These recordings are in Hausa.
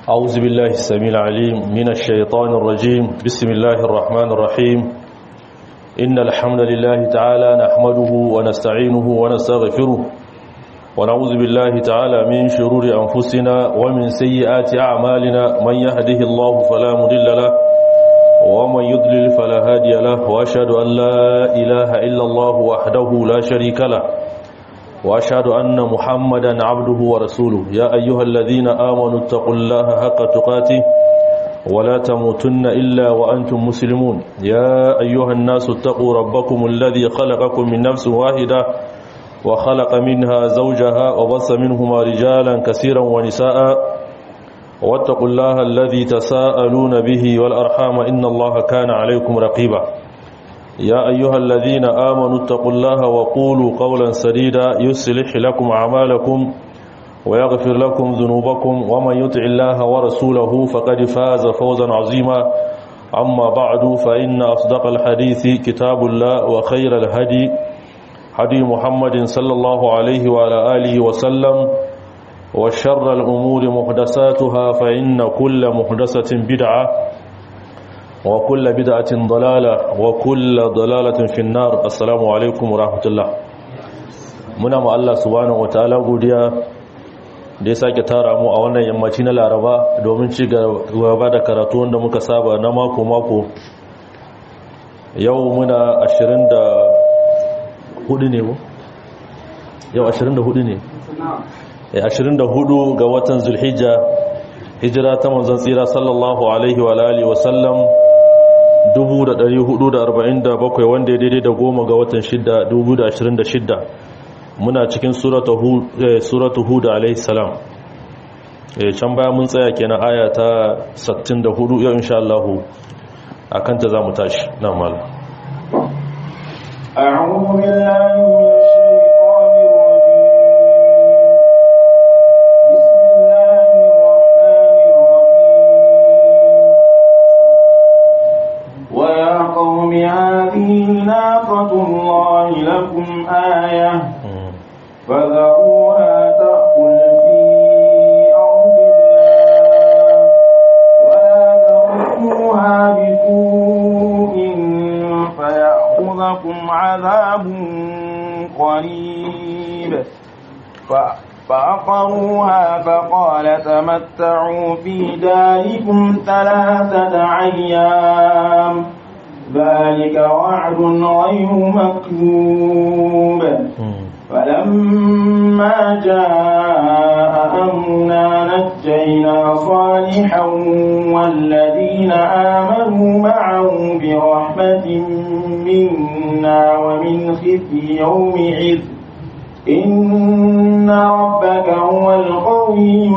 أعوذ بالله السميع العليم من الشيطان الرجيم بسم الله الرحمن الرحيم إن الحمد لله تعالى نحمده ونستعينه ونستغفره ونعوذ بالله تعالى من شرور أنفسنا ومن سيئات أعمالنا من يهده الله فلا مضل له ومن يضلل فلا هادي له وأشهد أن لا إله إلا الله وحده لا شريك له وأشهد أن محمدا عبده ورسوله يا أيها الذين آمنوا اتقوا الله حق تقاته ولا تموتن إلا وأنتم مسلمون يا أيها الناس اتقوا ربكم الذي خلقكم من نفس واحدة وخلق منها زوجها وبص منهما رجالا كثيرا ونساء واتقوا الله الذي تساءلون به والأرحام إن الله كان عليكم رقيبا يا أيها الذين آمنوا اتقوا الله وقولوا قولا سديدا يصلح لكم أعمالكم ويغفر لكم ذنوبكم ومن يطع الله ورسوله فقد فاز فوزا عظيما أما بعد فإن أصدق الحديث كتاب الله وخير الهدي هدي محمد صلى الله عليه وعلى آله وسلم وشر الأمور محدثاتها فإن كل محدثة بدعة وكل بدعة ضلالة وكل ضلالة في النار السلام عليكم ورحمة الله muna ma Allah subhanahu wataala godiya da ya sake tara mu a wannan yammaci na Laraba domin ci gaba da karatu wanda muka saba na mako mako yau muna 24 ne yau 24 ne 24 ga watan Zulhijja hijira ta manzon tsira sallallahu alaihi wa alihi wa sallam 1447 wanda ya daidai da goma ga watan 6 2026 muna cikin suratu hud alaihi salam can baya mun tsaya kenan aya ta 64 yau insha Allah akan ta zamu tashi na mala أعوذ بالله من الشيطان الرجيم بسم الله الرحمن الرحيم ويا قوم هذه ناقة الله لكم آية فذروها تأكل في أرض الله ولا تمسوها بسوء فيأخذكم عذاب قريب ف- فعقروها فقال تمتعوا في داركم ثلاثة أيام ذلك وعد غير مكذوب فلما جاء أمرنا نجينا صالحا والذين آمنوا معه برحمة منا ومن خزي يومئذ إن ربك هو القوي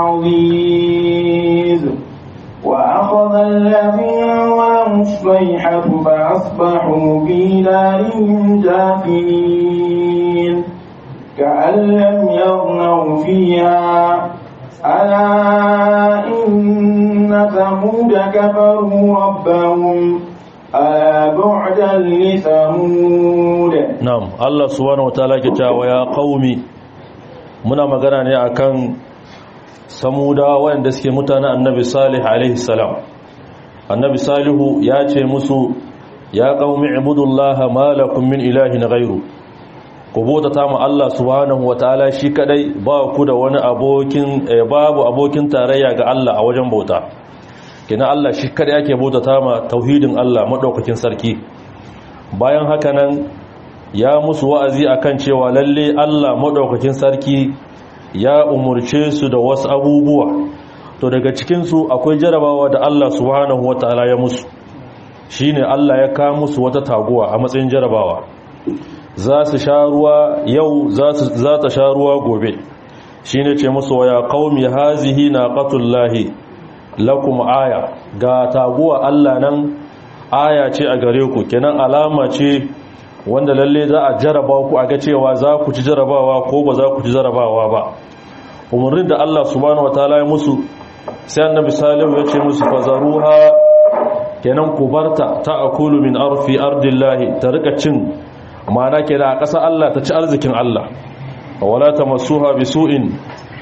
العزيز وأخذ الذين ظلموا الصيحة فأصبحوا في دارهم جاثمين كأن لم يغنوا فيها ألا إن ثمود كفروا ربهم ألا بعدا لثمود na'am Allah subhanahu wataala ke cewa ya qaumi muna magana ne akan samuda wanda suke mutanen annabi salih alaihi salam annabi salihu ya ce musu ya qaumi ibudullaha ma lakum min ilahin ghairu ku bauta ma Allah subhanahu wataala shi kadai ba ku da wani abokin eh, babu abokin tarayya ga Allah a wajen bauta kina Allah shi kadai yake bauta ma tauhidin Allah madaukakin sarki bayan haka nan ya musu wa'azi akan cewa lalle Allah madaukakin sarki ya umurce su da wasu abubuwa to daga cikinsu akwai jarabawa da Allah subhanahu wata'ala ya musu shine Allah ya kawo musu wata taguwa a matsayin jarabawa za su sha ruwa yau za ta sha ruwa gobe shine ce musu wa ya qaumi hazihi naqatullahi lakum aya ga taguwa Allah nan aya ce a gare ku kenan alama ce wanda lalle za a jaraba ku a ga cewa za ku ci jarabawa ko ba za ku ci jarabawa ba umarnin da Allah subhanahu wataala ya musu sai annabi salihu ya ce musu fazaruha kenan ku barta ta akulu min arfi ardillahi ta rika cin ma'ana kenan a ƙasa Allah ta ci arzikin Allah wala tamassuha bisu'in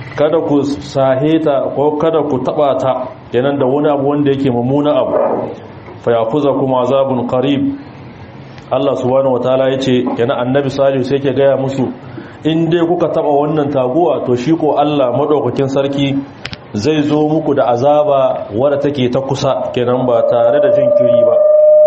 kada ku saheta ko kada ku taba ta kenan da wani abu wanda yake mummuna abu fa yakuzakum azabun qarib Allah subhanahu wataala yace kenan annabi salihu sai yake gaya musu in dai kuka taba wannan taguwa to shi ko Allah madaukakin sarki zai zo muku da azaba wadda take ta kusa kenan ba tare da jinkiri ba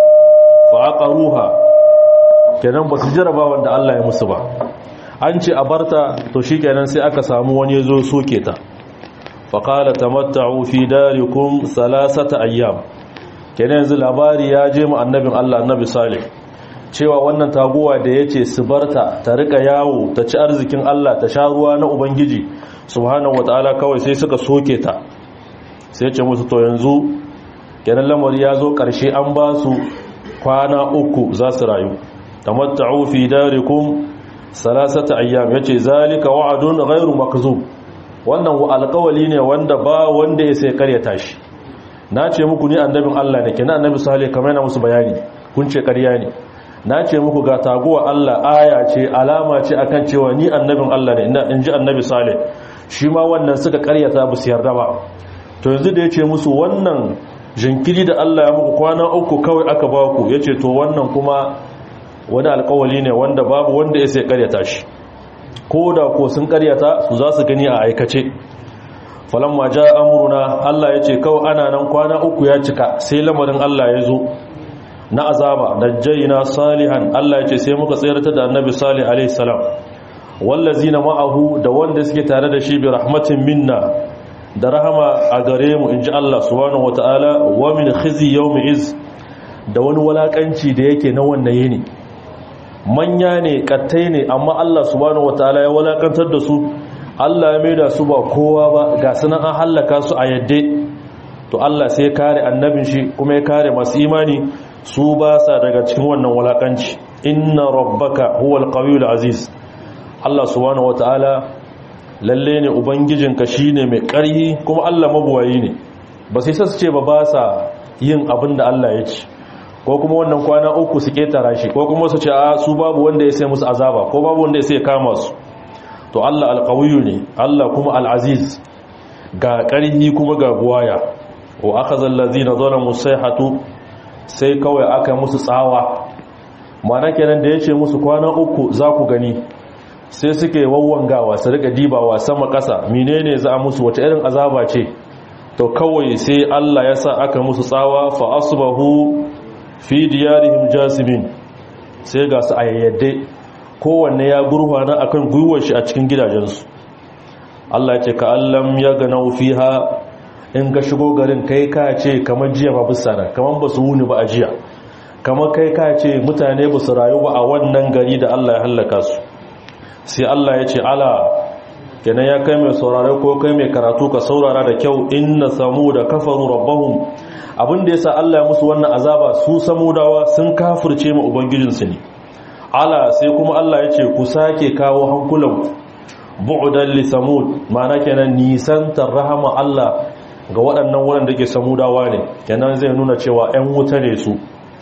fa aqaruha kenan ba su jaraba wanda Allah ya musu ba an ce a barta to shikenan sai aka samu wani yazo soke ta fa qala tamatta'u fi darikum salasata ayyam kenan yanzu labari ya je mu annabin Allah annabi salih cewa wannan taguwa da yace su barta ta rika yawo ta ci arzikin Allah ta sha ruwa na ubangiji subhanahu wataala kawai sai suka soke ta sai ce musu to yanzu kenan lamari ya zo karshe an ba su kwana uku za su rayu tamatta'u fi darikum salasata ayyam yace zalika wa'dun ghairu makzub wannan alƙawali ne wanda ba wanda ya sai karyata shi na ce muku ni annabin Allah ne kenan annabi salih kamar yana musu bayani kun ce ƙarya ne na ce muku ga taguwa Allah aya ce alama ce akan cewa ni annabin Allah ne in ji annabi salih shi ma wannan suka karyata ba su yarda ba to yanzu da ya ce musu wannan jinkiri da Allah ya muku kwana uku kawai aka ba ku ya ce to wannan kuma wani alkawali ne wanda babu wanda ya sai karyata shi ko da ko sun karyata su za su gani a aikace falamma ja amuruna Allah ya ce kawai ana nan kwana uku ya cika sai lamarin Allah ya zo na azaba najjayna salihan Allah ya ce sai muka tsayar da annabi salih alaihi salam wallazina ma'ahu da wanda suke tare da shi bi rahmatin minna da rahama a gare mu inji Allah subhanahu wataala wa min khizi yawmi iz da wani walakanci da yake na wannan yini manya ne kattai ne amma Allah subhanahu wataala ya walakantar da su Allah ya maida su ba kowa ba ga sunan an hallaka su a yadde to Allah sai ya kare annabin shi kuma ya kare masu imani su ba sa daga cikin wannan walakanci inna rabbaka huwal qawiyul aziz Allah subhanahu wataala lalle ne ubangijinka shine mai ƙarhi kuma Allah mabuwayi ne ba sai su ce ba ba sa yin abin da Allah ya ce ko kuma wannan kwana uku su ketara shi ko kuma su ce a su babu wanda ya sai musu azaba ko babu wanda ya sai kama su to Allah alqawiyu ne Allah kuma alaziz ga ƙarhi kuma ga buwaya wa akhadha allazina zalamu sayhatu sai kawai aka musu tsawa mana kenan da yace musu kwana uku za ku gani sai suke wawwangawa su rika dibawa sama ƙasa menene za a musu wata irin azaba ce to kawai sai Allah ya sa aka musu tsawa fa asbahu fi diyarihim jasimin sai ga su ayayyade kowanne ya gurfana akan gwiwar shi a cikin gidajensu Allah ya ce ka allam ya ganau fiha in ka shigo garin kai ka ce kamar jiya ba bisa nan kamar ba su wuni ba a jiya kamar kai ka ce mutane ba su rayu ba a wannan gari da Allah ya hallaka su sai Allah ya ce ala kenan ya kai mai saurare ko kai mai karatu ka saurara da kyau inna samuda kafaru rabbahum abin da yasa Allah ya musu wannan azaba su samudawa sun kafirce ma ubangijinsu ne ala sai kuma Allah ya ce ku sake kawo hankulan bu'dan li samud ma'ana kenan nisantar rahama Allah ga waɗannan waɗanda ke samudawa ne kenan zai nuna cewa 'yan wuta ne su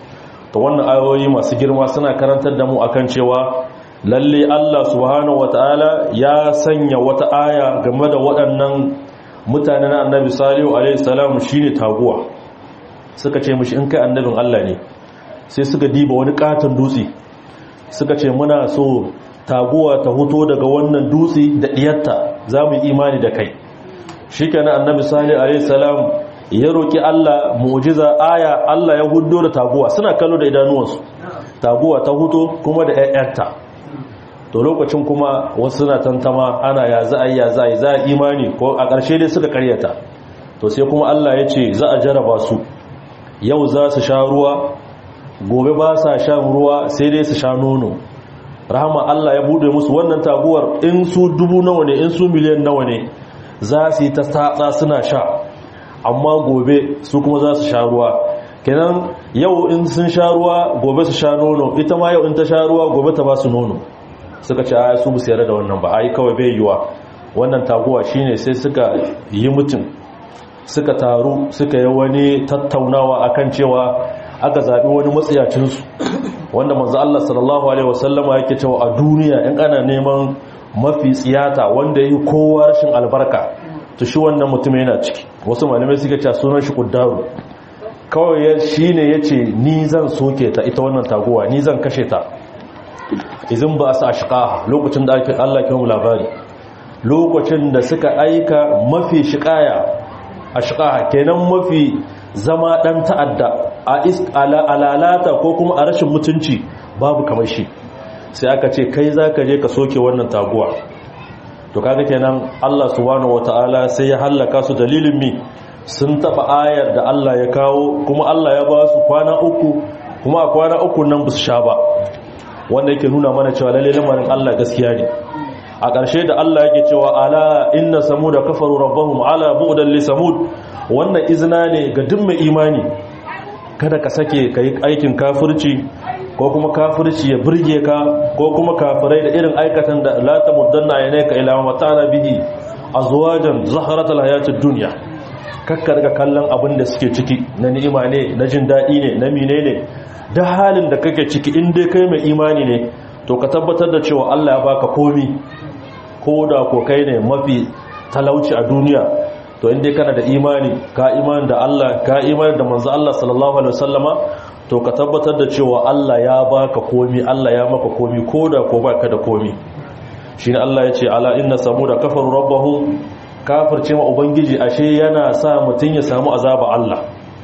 ta wannan ayoyi masu girma suna karantar da mu akan cewa lalle Allah subhanahu wata'ala ya sanya wata aya game da waɗannan mutane na annabi salihu alaihi salam shine taguwa suka ce mishi in kai annabin Allah ne sai suka diba wani katon dutse suka ce muna so taguwa ta huto daga wannan dutse da diyarta za mu yi imani da kai shikenan annabi salih alaihi salam ya roki Allah mu'jiza aya Allah ya huddo da taguwa suna kallo da idanuwansu taguwa ta huto kuma da ƴaƴarta to lokacin kuma wasu suna tantama ana ya za a yi ya za a yi za a imani ko a ƙarshe dai suka karyata to sai kuma Allah ya ce za a jaraba su yau za su sha ruwa gobe ba sa shan ruwa sai dai su sha nono rahama Allah ya bude musu wannan taguwar in su dubu nawa ne in su miliyan nawa ne za su yi ta tatsa suna sha amma gobe su kuma za su sha ruwa kenan yau in sun sha ruwa gobe su sha nono ita ma yau in ta sha ruwa gobe ta ba su nono suka ce a su musu yarda da wannan ba a yi kawai bai yiwa wannan taguwa shine sai suka yi mutum suka taru suka yi wani tattaunawa akan cewa aka zaɓi wani matsiyacinsu wanda manzo Allah sallallahu alaihi wasallama yake cewa a duniya in ana neman mafi tsiyata wanda yi kowa rashin albarka to shi wannan mutum yana ciki wasu malamai suka ce sunan shi kuddaru kawai shi ne ya ce ni zan soke ta ita wannan taguwa ni zan kashe ta izin ba su ashqaha lokacin da ake Allah ke mu labari lokacin da suka aika mafi shiqaya ashqaha kenan mafi zama dan ta'adda a alalata ko kuma a rashin mutunci babu kamar shi sai aka ce kai zaka je ka soke wannan taguwa to kaga kenan Allah subhanahu wataala sai ya halaka su dalilin mi sun taba ayar da Allah ya kawo kuma Allah ya ba su kwana uku kuma a kwana uku nan ba su sha ba wanda yake nuna mana cewa lalle lamarin Allah gaskiya ne a ƙarshe da Allah yake cewa ala inna samuda kafaru rabbahum ala bu'dan li samud wannan izina ne ga duk mai imani kada ka sake kai aikin kafirci ko kuma kafirci ya burge ka ko kuma kafirai da irin aikatan da la tamuddanna aynaka ila ma mata'ana bihi azwajan zaharatal hayatid dunya kakka daga kallon abin da suke ciki na ni'ima ne na jin daɗi ne na mine ne da halin da kake ciki in dai kai mai imani ne to ka tabbatar da cewa Allah ya baka komi ko da ko kai ne mafi talauci a duniya to in dai kana da imani ka imani da Allah ka imani da manzo Allah sallallahu alaihi wasallama to ka tabbatar da cewa Allah ya baka komi Allah ya maka komi ko da ko baka da komi shine Allah ya ce ala inna samuda kafaru rabbahum kafirce ma ubangiji ashe yana sa mutum ya samu azaba Allah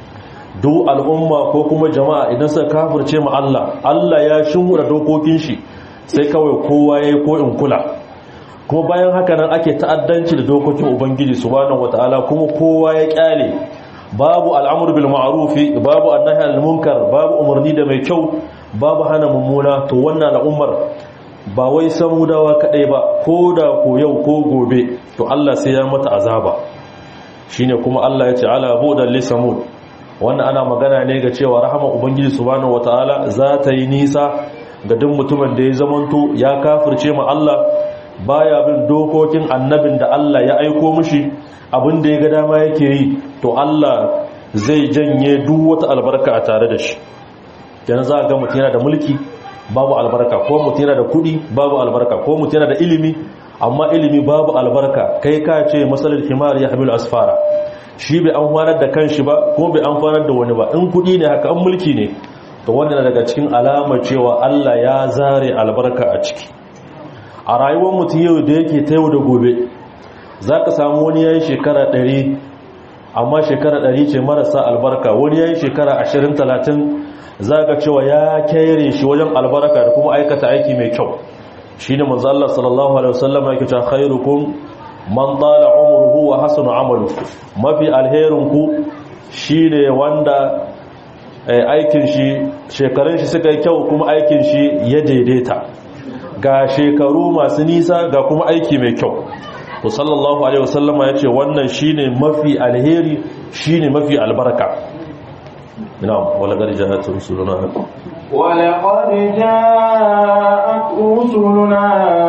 duk al'umma ko kuma jama'a idan suka kafirce ma Allah Allah ya shimura dokokin shi sai kawai kowa yayi ko in kula kuma bayan haka nan ake ta'addanci da dokokin ubangiji subhanahu wataala kuma kowa ya kyale babu al'amru bil ma'ruf babu annahi anil munkar babu umarni da mai kyau babu hana mummuna to wannan al'ummar ba wai samudawa kadai ba ko da ko yau ko gobe to Allah sai ya mata azaba shine kuma Allah ya ce ala budan li samud wannan ana magana ne ga cewa rahama ubangiji subhanahu wataala za ta yi nisa ga duk mutumin da ya zamanto ya kafirce ma Allah baya bin dokokin annabin da Allah ya aiko mishi abin da ya ga dama yake yi to Allah zai janye duk wata albarka a tare da shi yana za ga mutum yana da mulki babu albarka ko mutum yana da kudi babu albarka ko mutum yana da ilimi amma ilimi babu albarka kai ka ce masalar himar ya hamilu asfara shi bai amfanar da kanshi ba ko bai amfanar da wani ba in kudi ne haka an mulki ne to wannan daga cikin alamar cewa Allah ya zare albarka a ciki a rayuwar mutum yau da yake ta yau da gobe za ka samu wani yayin shekara ɗari amma shekara ɗari ce marasa albarka wani yayin shekara ashirin talatin za ka cewa ya kere shi wajen albarka da kuma aikata aiki mai kyau shi ne manzo Allah sallallahu alaihi wasallam yake cewa khairukum man dala umruhu wa hasuna amaluhu mafi alherin ku shine wanda aikin shi shekarun shi suka yi kyau kuma aikin shi ya daidaita ga shekaru masu nisa ga kuma aiki mai kyau to sallallahu alaihi wasallama yace wannan shine mafi alheri shine mafi albarka نعم ولقد جاءت رسلنا ولقد جاءت رسلنا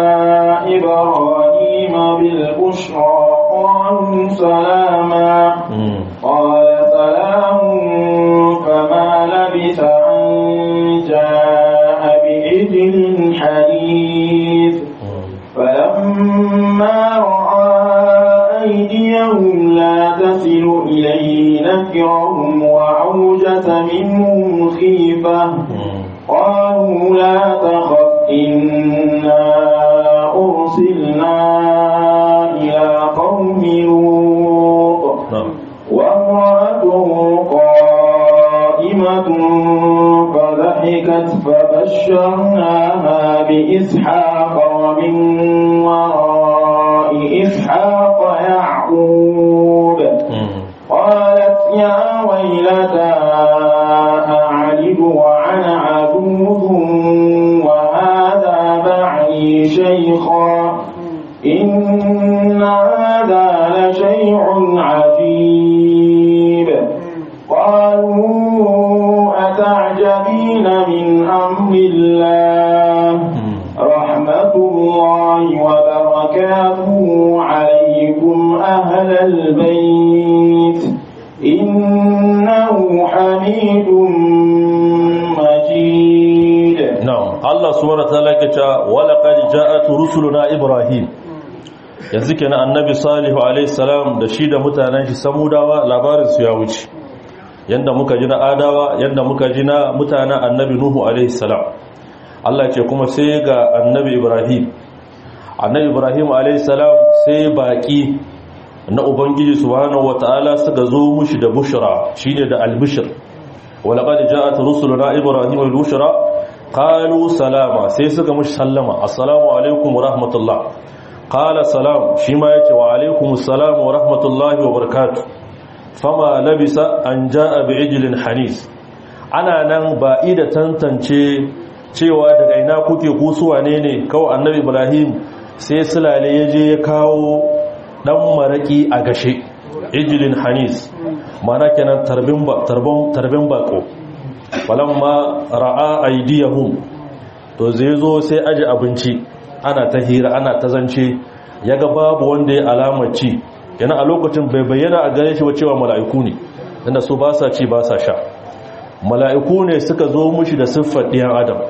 إبراهيم بالبشرى قالوا سلاما قال سلام فما لبث أن جاء بإجل حديث فلما رأى أيديهم لا تصل إليه نكرهم وأوجس منهم خيفة قالوا لا تخف إنا أرسلنا إلى قوم لوط وامرأته قائمة فضحكت فبشرناها بإسحاق ومن وراء إسحاق يعقوب قالت يا ويلتى أعلد وأنا عجوز وهذا بعلي شيخا إن هذا لشيء عجيب قالوا أتعجبين من أمر الله رحمة الله وبركاته عليكم أهل البيت إنه حميد مجيد نعم الله سبحانه وتعالى كتا ولقد جاءت rusuluna ibrahim yanzu kenan annabi salihu alaihi salam da shi da mutanen shi samudawa labarin su ya wuce yanda muka ji na adawa yanda muka ji na mutanen annabi nuhu alaihi salam Allah ce kuma sai ga annabi ibrahim annabi ibrahim alaihi salam sai baki na ubangiji subhanahu wataala suka zo mushi da bushra shine da albishir walaqad ja'at rusuluna ibrahim bil bushra qalu salama sai suka mushi sallama assalamu alaikum wa rahmatullah qala salam shi ma yace wa alaikum assalam wa rahmatullahi wa barakatuh fama labisa an jaa bi ijlin hanis ana nan ba ida tantance cewa daga ina kuke kusuwa ne ne kawai annabi ibrahim sai sulale ya je ya kawo dan maraki a gashe ijlin hanis mana kenan tarbin ba tarbon tarbin bako falamma ra'a aydiyahum to zai zo sai aje abinci ana ta hira ana ta zance yaga babu wanda ya alamar ci yana a lokacin bai bayyana a gare shi ba cewa mala'iku ne inda su ba sa ci ba sa sha mala'iku ne suka zo mushi da siffar ɗiyan adam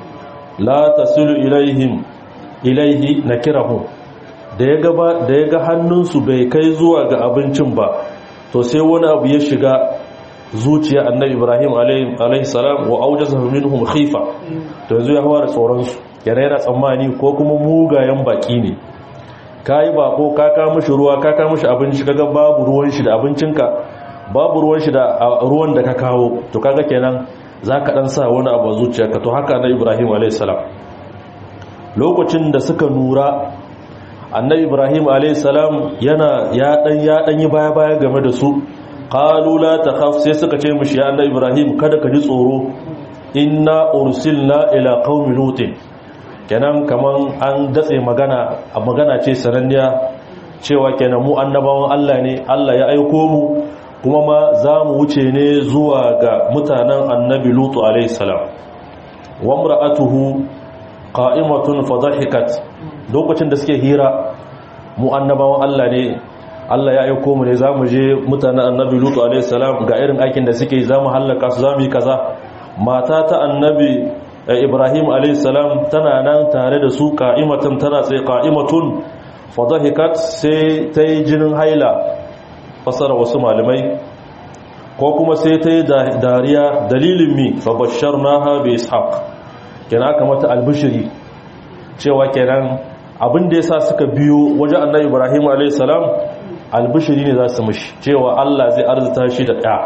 la tasilu ilaihim ilaihi nakirahum da ya gaba da ya ga hannunsu bai kai zuwa ga abincin ba to sai wani abu ya shiga zuciya annabi ibrahim alaihi salam wa aujasa minhum khifa to yanzu ya fara tsoron su yana yana tsammani ko kuma mugayen baki ne kai bako ka ka mishi ruwa ka ka mishi abinci kaga babu ruwan shi da abincinka babu ruwan shi da ruwan da ka kawo to kaga kenan zaka dan sa wani abu zuciyarka to haka annabi ibrahim alaihi salam lokacin da suka nura annabi ibrahim alaihissalam yana ya dan ya dan yi baya baya game da su qalu la takhaf sai suka ce mishi ya annabi ibrahim kada ka ji tsoro inna ursilna ila qaumi lutin kenan kaman an datse magana a magana ce sananniya cewa kenan mu annabawan Allah ne Allah ya aiko mu kuma ma za mu wuce ne zuwa ga mutanen annabi lutu alaihissalam wa imra'atuhu qa'imatun fadhahikat lokacin da suke hira mu annabawan Allah ne Allah ya aiko mu ne zamu je mutanen annabi Lutu alaihi salam ga irin aikin da suke zamu halaka su zamu yi kaza mata ta annabi Ibrahim alaihi salam tana nan tare da su qa'imatan tana tsaye qa'imatun fadhahikat sai ta yi jinin haila fasara wasu malamai ko kuma sai ta yi dariya dalilin mi fa basharnaha bi ishaq kenan aka mata albishiri cewa kenan abin da yasa suka biyo wajen annabi ibrahim a.s. albishiri ne za su mishi cewa allah zai arzuta shi da ɗaya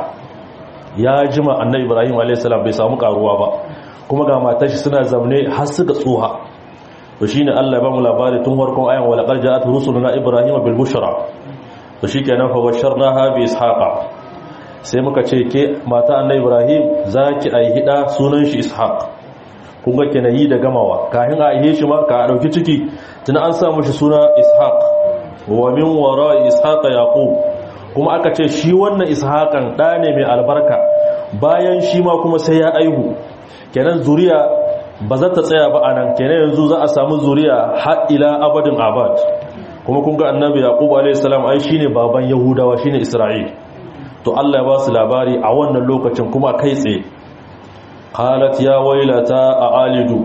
ya jima annabi ibrahim a.s. bai samu karuwa ba kuma ga matar shi suna zamne har suka tsoha to shine allah ya ba mu labari tun farkon ayan wala qad ja'at rusuluna ibrahim bil bushra to shikenan fa basharnaha bi ishaqa sai muka ce ke mata annabi ibrahim zaki ai hida sunan shi ishaq kun ga kenan yi da gamawa kafin a ihe shi ma ka dauki ciki tun an samu shi suna ishaq wa min wara ishaq yaqub kuma aka ce shi wannan ishaqan da ne mai albarka bayan shi ma kuma sai ya aihu kenan zuriya ba za ta tsaya ba anan kenan yanzu za a samu zuriya har ila abadin abad kuma kun ga annabi yaqub alayhi salam ai shine baban yahudawa shine isra'il to Allah ya ba su labari a wannan lokacin kuma kai tsaye qalat ya wailata a alidu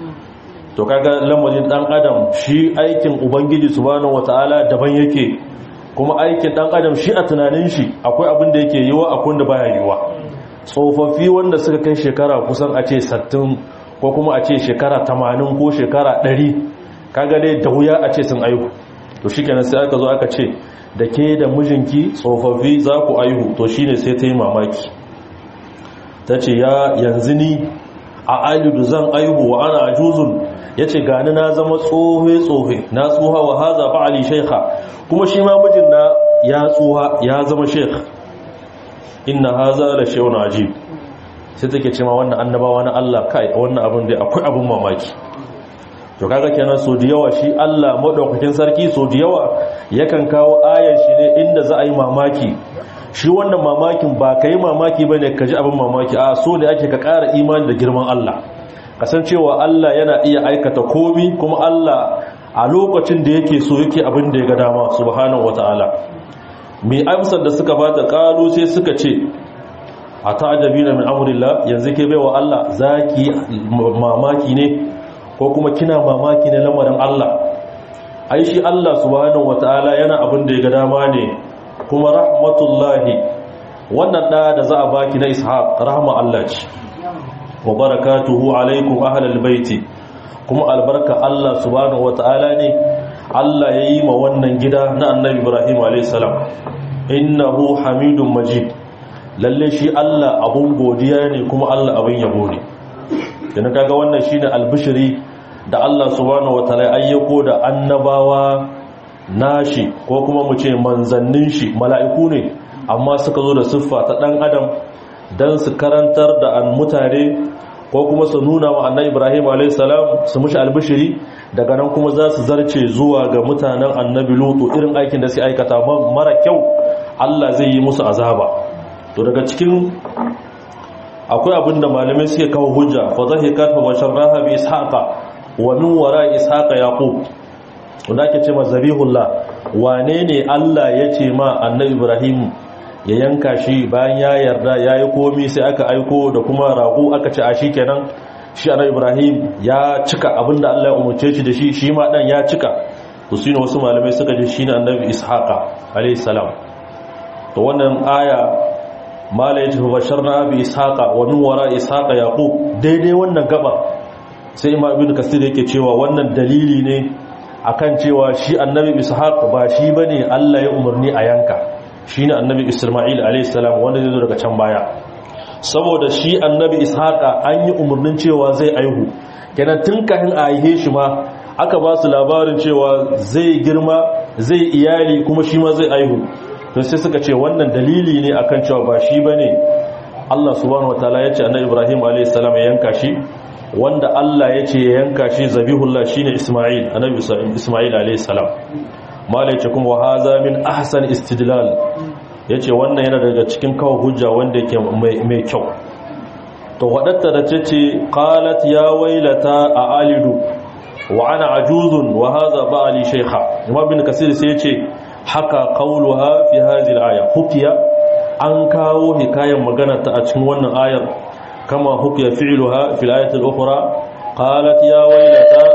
to kaga lamarin dan adam shi aikin ubangiji subhanahu wataala daban yake kuma aikin dan adam shi a tunanin shi akwai abin da yake yiwa akwai da baya yiwa tsofaffi wanda suka kai shekara kusan a ce 60 ko kuma a ce shekara 80 ko shekara 100 kaga dai da wuya a ce sun aihu to shikenan sai aka zo aka ce da ke da mijinki tsofaffi za ku aihu to shine sai ta yi mamaki ta ce ya yanzu ni a alidu zan aihu wa ana ajuzun ya ce gani na zama tsohe-tsohe na tsoha wa haza ba ali shaikha kuma shi ma mijin na ya tsoha ya zama sheikh inna haza da shehun ajib sai take ce ma wannan annabawa na Allah kai wannan abin da akwai abin mamaki to kaga kenan so da yawa shi Allah madaukakin sarki so da yawa yakan kawo ayar shi ne inda za a yi mamaki shi wannan mamakin ba ka yi mamaki ba ne ka ji abin mamaki a so ne ake ka ƙara imani da girman Allah kasancewa Allah yana iya aikata komi kuma Allah a lokacin da yake so yake abin da ya ga dama subhanahu wata'ala mai amsar da suka bata kalu sai suka ce a ta'ajabina min amrillah yanzu ke baiwa Allah zaki mamaki ne ko kuma kina mamaki ne lamarin Allah ai shi Allah subhanahu wataala yana abin da ya ga dama ne kuma rahmatullahi wannan da da za a baki na ishaq rahma Allah ce wa barakatuhu alaikum ahlal baiti kuma albarka Allah subhanahu wataala ne Allah ya yi ma wannan gida na annabi Ibrahim a.s. innahu hamidun majid lalle shi Allah abun godiya ne kuma Allah abin yabo ne yana kaga wannan shine albishiri da Allah subhanahu wataala ayyako da annabawa nashi ko kuma mu ce manzannin shi mala'iku ne amma suka zo da siffa ta dan adam dan su karantar da an mutane ko kuma su nuna wa annabi Ibrahim a.s. su mushi albishiri daga nan kuma za su zarce zuwa ga mutanen annabi lutu irin aikin da su aikata mara kyau Allah zai yi musu azaba to daga cikin akwai abin da malamai suke kawo hujja fa zahikat fa basharraha bi ishaqa wa min wara ishaqa yaqub wanda ake ce mazabihullah wane ne Allah ya ce ma annabi Ibrahim ya yanka shi bayan ya yarda yayi komi sai aka aiko da kuma rago aka ce a shikenan shi annabi Ibrahim ya cika abinda Allah ya umarce shi da shi shi ma dan ya cika to shine wasu malamai suka ji shine annabi Ishaqa alayhi salam to wannan aya mala yace fa basharna bi Ishaqa wa min wara Ishaqa Yaqub daidai wannan gaba sai Imam Ibn Kasir yake cewa wannan dalili ne akan cewa shi annabi Ishaq ba shi bane Allah ya umarni a yanka shine annabi Isma'il alayhi salam wanda zai zo daga can baya saboda shi annabi ishaqa an yi umarnin cewa zai aihu kenan tun kafin a aihe shi ma aka ba su labarin cewa zai girma zai iyali kuma shi ma zai aihu to sai suka ce wannan dalili ne akan cewa ba shi bane Allah subhanahu wataala ya ce annabi Ibrahim alayhi salam ya yanka shi wanda Allah ya ce ya yanka shi zabihullah shine Isma'il annabi Isma'il alayhi salam malai ce kuma haza min ahsan istidlal ya ce wannan yana daga cikin kawo hujja wanda yake mai kyau to waɗatta da ce ce qalat ya wailata a alidu wa ana ajuzun wa hadha ba'ali shaykha imam bin kasir sai ya ce haka qauluha fi hadhihi al-aya hukiya an kawo hikayen magana ta a cikin wannan ayar kama hukiya fi'luha fil ayati al-ukhra qalat ya wailata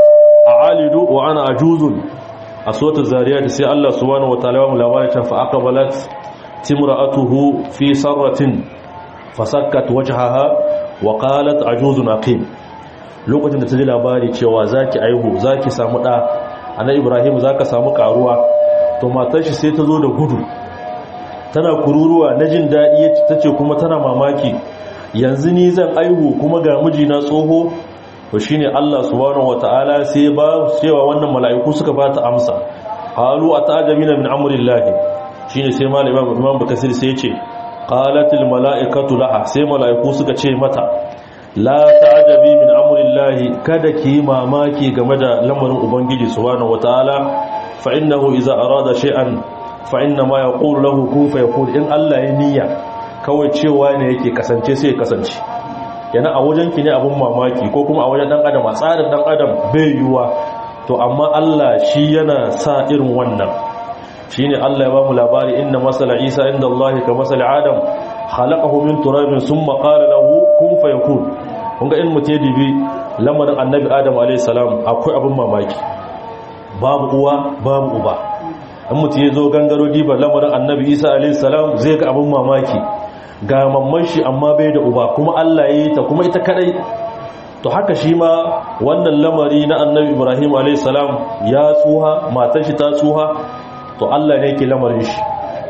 a alidu wa ana ajuzun a suratul zariyat sai Allah subhanahu wataala ya mu labarin fa aqbalat timra'atuhu fi sarratin fasakkat wajhaha wa qalat ajuzun aqim lokacin da ta ji labari cewa zaki aihu zaki samu da annabi ibrahim zaka samu karuwa to matar shi sai ta zo da gudu tana kururuwa na jin dadi tace kuma tana mamaki yanzu ni zan aihu kuma ga mijina tsoho to shine Allah subhanahu wataala sai ba cewa wannan mala'iku suka ba ta amsa qalu atajamina min amrillahi shine sai malam imam bakasir sai yace qalatil mala'ikatu laha sai mala'iku suka ce mata la ta'jabi min amrillahi kada ki mamaki game da lamarin ubangiji subhanahu wataala fa innahu idza arada shay'an fa inna ma yaqulu lahu kun fayakun in Allah ya niyya kawai cewa ne yake kasance sai ya kasance yana a wajen ki ne abun mamaki ko kuma a wajen dan adam a tsarin dan adam bai yiwa to amma Allah shi yana sa irin wannan shine Allah ya ba mu labari inna masala Isa inda Allah ka masala Adam khalaqahu min turabin thumma qala lahu kun fayakun kun ga in mutai dibi lamarin annabi Adam alayhi salam akwai abun mamaki babu uwa babu uba in mutai yazo gangaro diba lamarin annabi Isa alayhi salam zai ga abun mamaki ga mamman shi amma bai da uba kuma Allah ya yi ta kuma ita kadai to haka shi ma wannan lamari na annabi Ibrahim a.s. ya tsuha matar shi ta tsuha to Allah ne ke lamarin shi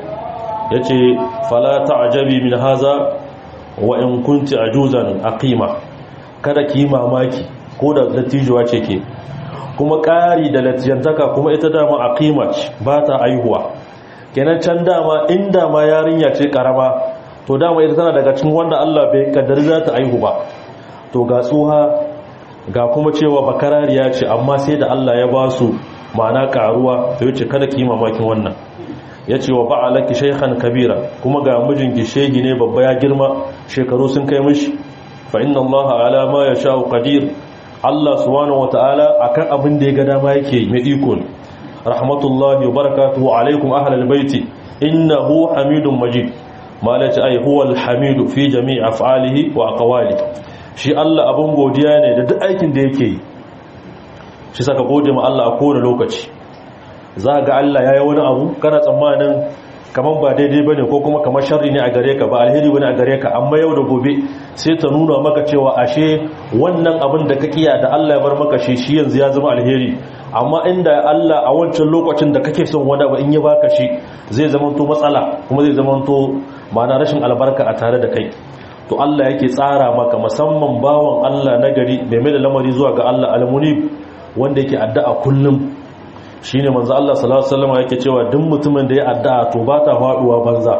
ya ce fala ta'ajabi min haza wa in kunti ajuzan aqima kada ki mamaki ko da dattijuwa ce ke kuma ƙari da latijantaka kuma ita dama aqima ba ta aihuwa kenan can dama in dama yarinya ce karama to dama ita tana daga cikin wanda Allah bai kaddari za ta aihu ba to ga tsuha ga kuma cewa bakarariya ce amma sai da Allah ya ba su ma'ana karuwa to yace kada ki mamakin wannan yace wa ba'alaki shaykhan kabira kuma ga mijinki shegi ne babba ya girma shekaru sun kai mishi fa inna Allah ala ma yasha'u qadir Allah subhanahu wataala akan abin da ya ga dama yake mai iko ne rahmatullahi wa barakatuhu alaikum ahlal baiti innahu hamidun majid malaci ai huwa alhamidu fi jami'i af'alihi wa aqwali shi Allah abun godiya ne da duk aikin da yake yi shi saka gode ma Allah a kowane lokaci za ga Allah ya yi wani abu kana tsammanin kamar ba daidai bane ko kuma kamar sharri ne a gare ka ba alheri bane a gare ka amma yau da gobe sai ta nuna maka cewa ashe wannan abin da ka kiya da Allah ya bar maka shi shi yanzu ya zama alheri amma inda Allah a wancan lokacin da kake son wani abu in ya baka shi zai zama to matsala kuma zai zama to ma'ana rashin albarka a tare da kai to Allah yake tsara maka musamman bawan Allah na gari mai mai da lamari zuwa ga Allah almunib wanda yake addu'a kullum shine manzo Allah sallallahu alaihi wasallam yake cewa duk mutumin da ya addu'a to ba ta faduwa banza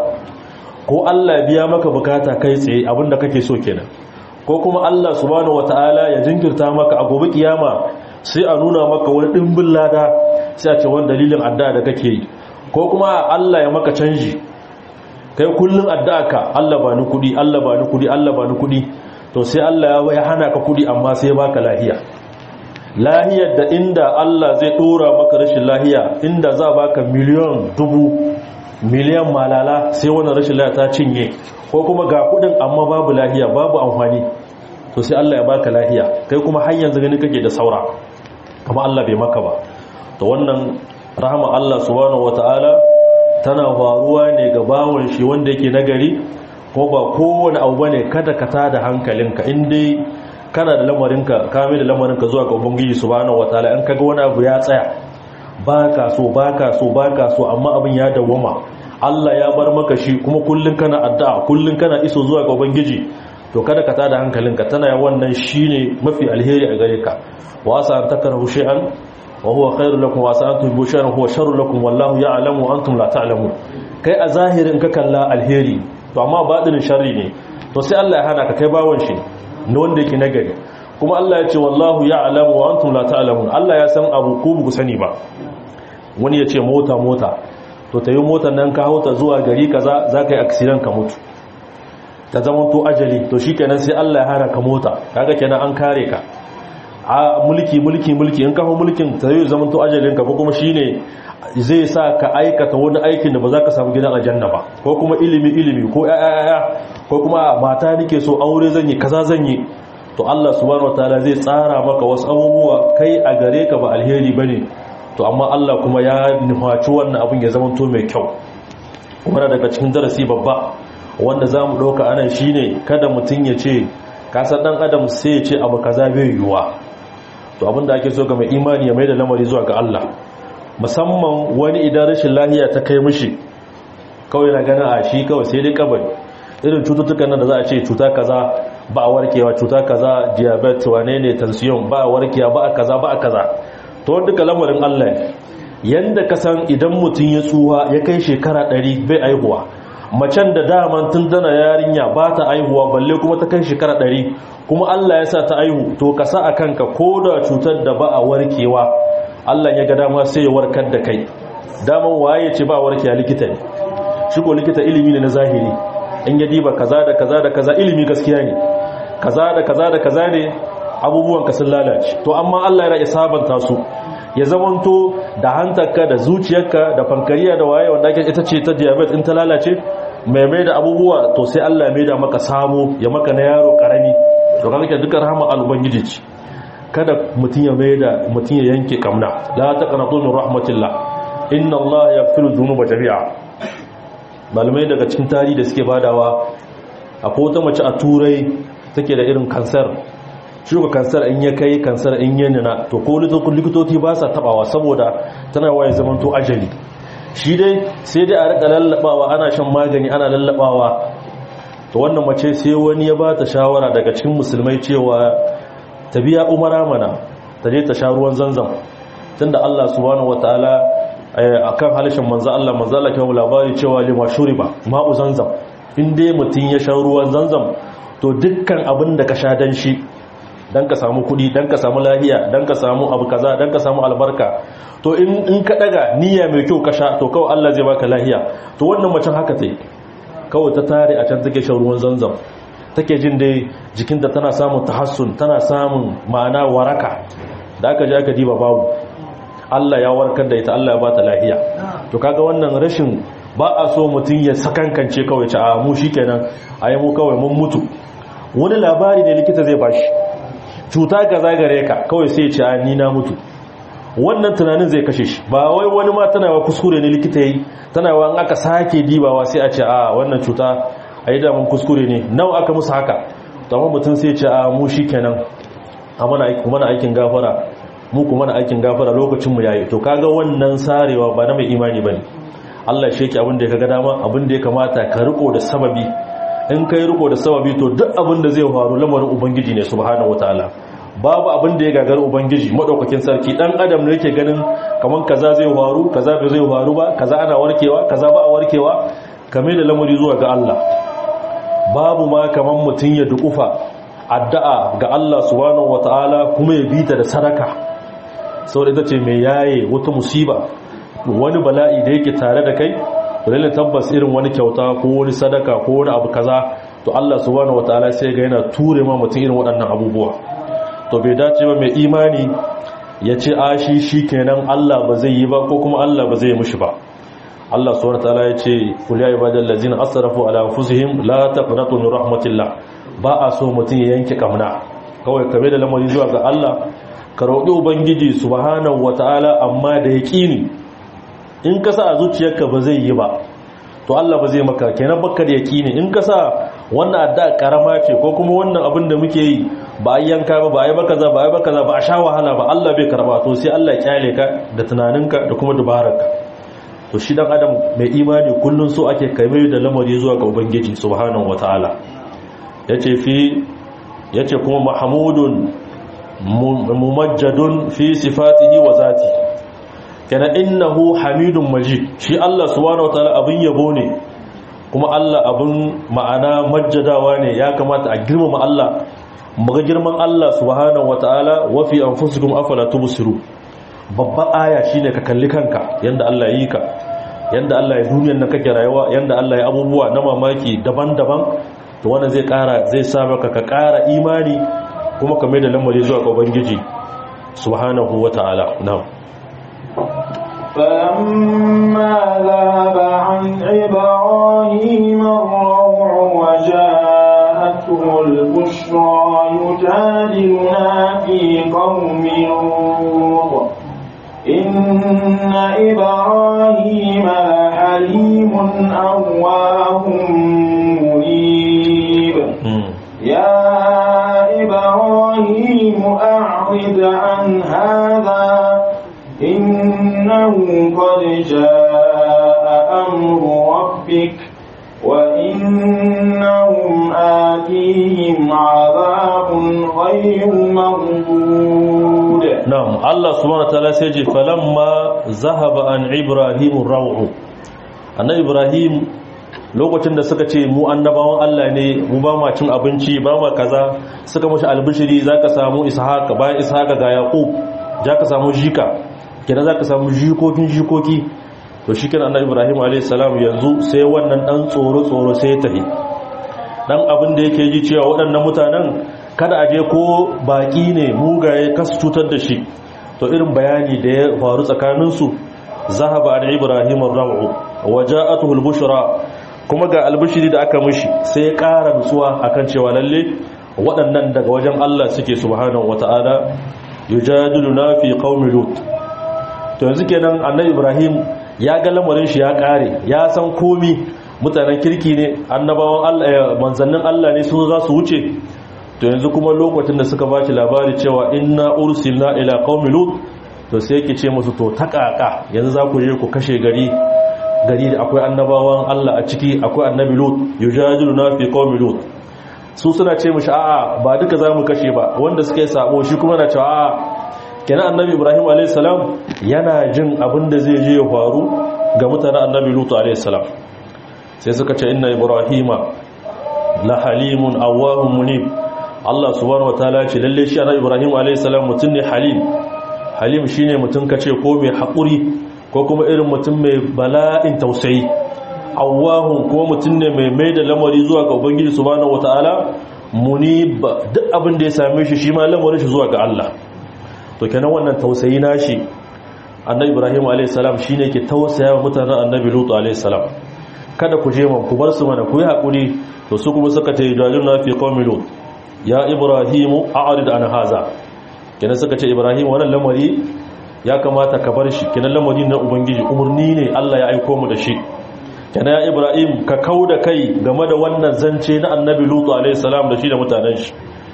ko Allah ya biya maka bukata kai tsaye abinda kake so kenan ko kuma Allah subhanahu wataala ya jinkirta maka a gobe kiyama sai a nuna maka wani dimbin lada sai a ce wani dalilin addu'a da kake yi ko kuma Allah ya maka canji kai kullun addu'a ka Allah ba ni kudi Allah ba ni kudi Allah ba ni kudi to sai Allah ya hana ka kudi amma sai ya baka lahiya lahiyar da inda Allah zai dora maka rashin lahiya inda za baka miliyan dubu miliyan malala sai wannan rashin lahiya ta cinye ko kuma ga kudin amma babu lahiya babu amfani to sai Allah ya baka lahiya kai kuma har yanzu gani kake da saura kuma Allah bai maka ba to wannan rahama Allah subhanahu wataala tana faruwa ne ga bawon shi wanda yake nagari ko ba kowane abu bane kada ka tada hankalinka in dai kana da lamarinka kame da lamarinka zuwa ga ubangiji subhanahu wataala in kaga wani abu ya tsaya baka so baka so baka so amma abin ya dawwama Allah ya bar maka shi kuma kullun kana addu'a kullun kana iso zuwa ga ubangiji to kada ka tada hankalinka tana wannan shine mafi alheri a gare ka wa asa an takrahu shay'an wa huwa khairul lakum wa asa an tuhibbu shay'an huwa sharrul lakum wallahu ya'lamu wa antum la ta'lamun kai a zahirin ka kalla alheri to amma batinin sharri ne to sai Allah ya hana ka kai bawon shi na wanda yake nagari kuma Allah ya ce wallahu ya'lamu wa antum la ta'lamun Allah ya san abu ko ku sani ba wani ya ce mota mota to tayi motar nan ka hauta zuwa gari kaza zaka yi accident ka mutu ta zama to ajali to shikenan sai Allah ya hana ka mota kaga kenan an kare ka a mulki mulki mulki in ka hawo mulkin ta zai zama to ajalin ka ko kuma shine zai sa ka aikata wani aikin da ba za ka samu gidan aljanna ba ko kuma ilimi ilimi ko yaya ko kuma mata nake so aure zan yi kaza zan yi to Allah subhanahu wataala zai tsara maka wasu abubuwa kai a gare ka ba alheri bane to amma Allah kuma ya nufaci wannan abin ya zama to mai kyau kuma daga cikin darasi babba wanda zamu dauka anan shine kada mutun ya ce kasar dan adam sai ya ce abu kaza bai yiwuwa to abinda ake so ga mai imani ya mai da lamari zuwa ga Allah musamman wani idan rashin lahiya ta kai mishi kawai na gana a shi kawai sai dai kabari irin cututtukan nan da za a ce cuta kaza ba a warkewa cuta kaza diabetes wane ne tension ba a warkewa ba a kaza ba a kaza to wanda duka lamarin Allah yanda ka san idan mutum ya tsuwa ya kai shekara 100 bai aihuwa macen da daman tun tana yarinya ba ta aihuwa balle kuma ta kai shekara 100 kuma Allah ya sa ta aihu to ka sa a kanka ko da cutar da ba a warkewa Allah ya ga dama sai ya warkar da kai daman waye ce ba warke a likita ne shi ko likita ilimi ne na zahiri in ya diba kaza da kaza da kaza ilimi gaskiya ne kaza da kaza da kaza ne abubuwan ka sun lalace to amma Allah ya sabanta su ya zamanto da hantarka da zuciyarka da fankariya da waye wanda ake ita ce ta diabetes in ta lalace mai mai da abubuwa to sai Allah ya mai da maka sabo ya maka na yaro karami to kaga duka rahama al-ubangiji ce kada mutum ya mai da mutum ya yanke kamna la taqnatu min rahmatillah inna Allah yaghfiru dhunuba jami'a malamai daga cikin tarihi da suke badawa akwai wata mace a turai take da irin kansar shuka kansar in ya kai kansar in ya nuna to ko likitoci ba sa tabawa saboda tana waye zaman to ajali shi dai sai dai a rika lallabawa ana shan magani ana lallabawa to wannan mace sai wani ya ba ta shawara daga cikin musulmai cewa ta biya umara mana ta je ta sha ruwan zanzam tunda Allah subhanahu wataala akan halishin manzo Allah manzo Allah kai labari cewa lima shuriba ma'u zanzam in dai mutun ya sha ruwan zanzam to dukkan abin da ka sha dan shi dan ka samu kudi dan ka samu lafiya dan ka samu abu kaza dan ka samu albarka to in in ka daga niyya mai kyau ka sha to kawai Allah zai baka lafiya to wannan macen haka tai kawai ta tare a can take shan ruwan zanzam take jin dai jikinta tana samun tahassun tana samun ma'ana waraka da aka je aka diba babu Allah ya warkar da ita Allah ya bata lafiya to kaga wannan rashin ba a so mutum ya sakankance kawai ci a mu shikenan ayi mu kawai mun mutu wani labari ne likita zai bashi cuta kaza gare ka kawai sai ya ce a ni na mutu wannan tunanin zai kashe shi ba wai wani ma tana wa kuskure ne likita yi tana wa aka sake dibawa sai a ce a wannan cuta a yi damun kuskure ne nawa aka musu haka amma mutum sai ce a mu shi kenan a mana aikin gafara mu kuma na aikin gafara lokacin mu yayi to kaga wannan sarewa ba na mai imani bane Allah shi yake abin da ya kaga dama abin da ya kamata ka riko da sababi in kai riko da sababi to duk abin da zai faru lamarin ubangiji ne subhanahu wataala babu abin da ya gagara ubangiji madaukakin sarki dan adam ne yake ganin kaman kaza zai faru kaza bai zai faru ba kaza ana warkewa kaza ba a warkewa kame da lamari zuwa ga Allah babu ma kaman mutun ya dukufa addu'a ga Allah subhanahu wataala kuma ya bita da sadaka saboda ita ce mai yaye wata musiba wani bala'i da yake tare da kai lalle tabbas irin wani kyauta ko wani sadaka ko wani abu kaza to Allah subhanahu wataala sai ga yana ture ma mutum irin waɗannan abubuwa to bai dace ba mai imani ya ce a shi shikenan Allah ba zai yi ba ko kuma Allah ba zai yi mushi ba Allah subhanahu wataala ya ce kul ya ibadal ladzina asrafu ala anfusihim la taqnatu min rahmatillah ba a so mutum ya yanke kamna kawai kame da lamari zuwa ga Allah ka roƙi ubangiji subhanahu wataala amma da yaqini in ka sa a zuciyarka ba zai yi ba to Allah ba zai maka kenan baka da yaqini in ka sa wannan adda karama ce ko kuma wannan abin da muke yi ba a yanka ba ba a yi baka za ba a yi baka za ba a sha wahala ba Allah bai karba to sai Allah ya kyale ka da tunaninka da kuma dubararka to shi dan adam mai imani kullun so ake kai da lamari zuwa ga ubangiji subhanahu wataala yace fi yace kuma mahmudun mumajjadun fi sifatihi wa zati kana innahu hamidun majid shi Allah subhanahu wataala abin yabo ne kuma Allah abin ma'ana majjadawa ne ya kamata a girmama Allah muga girman Allah subhanahu wataala wa fi anfusikum afala tubsiru babban aya shine ka kalli kanka yanda Allah yi ka yanda Allah ya duniyar nan kake rayuwa yanda Allah ya abubuwa na mamaki daban-daban to wannan zai kara zai sa maka ka kara imani kuma ka mai da lamari zuwa ga ubangiji subhanahu wataala na'am فلما ذهب عن إبراهيم الروع وجاءته البشرى يجادلنا في قوم لوط إن إبراهيم لحليم أواه منيب يا إبراهيم أعرض عن هذا إنه قد جاء أمر ربك وإنهم آتيهم عذاب غير مردود نعم الله سبحانه وتعالى سيجي فلما ذهب عن إبراهيم الروع أن إبراهيم lokacin da suka ce mu annabawan Allah ne mu ba ma cin abinci ba ma kaza suka mashi albishiri zaka samu ishaqa bayan ishaqa ga yaqub zaka samu jika kenan za ka samu jikokin jikoki to shi kenan annabi ibrahim a.s. yanzu sai wannan dan tsoro-tsoro sai ya tafi dan abin da yake ji cewa waɗannan mutanen kada a je ko baƙi ne mugaye kasu cutar da shi to irin bayani da ya faru tsakaninsu zahaba an ibrahim ar-raw'u waja'atuhu al-bushra kuma ga albishiri da aka mishi sai ya ƙara nutsuwa akan cewa lalle waɗannan daga wajen Allah suke subhanahu wata'ala yujadiluna fi qaumi lut to yanzu kenan annabi ibrahim ya ga lamarin shi ya kare ya san komi mutanen kirki ne annabawan Allah manzannin Allah ne su za su wuce to yanzu kuma lokacin da suka bashi labari cewa inna ursilna ila qaumi lut to sai yake ce musu to takaka yanzu za ku je ku kashe gari gari da akwai annabawan Allah a ciki akwai annabi lut yujadiluna fi qaumi lut su suna ce mishi a'a ba duka za mu kashe ba wanda suka yi sabo shi kuma na cewa a'a kenan annabi ibrahim a.s. yana jin abin da zai je ya faru ga mutanen annabi lutu a.s. sai suka ce inna ibrahima la halimun awahun munib allah subhanahu wa ta'ala ce lalle shi annabi ibrahim a.s. mutum ne halim halim shine mutum ka ce ko mai haƙuri ko kuma irin mutum mai bala'in tausayi awahun kuma mutum ne mai mai da lamari zuwa ga ubangiji subhanahu wa ta'ala munib duk abin da ya same shi shi ma lamarin shi zuwa ga allah to kenan wannan tausayi nashi annabi ibrahim alayhis salam shine ke tausaya wa mutanen annabi lut alayhis salam kada ku je man ku bar su mana ku yi hakuri to su kuma suka tayi dalilna fi qaumi lut ya ibrahim a'rid an haza kenan suka ce ibrahim wannan lamari ya kamata ka bar shi kenan lamari na ubangiji umarni ne Allah ya aiko mu da shi kenan ya ibrahim ka kauda kai game da wannan zance na annabi lutu alaihi salam da shi da mutanen shi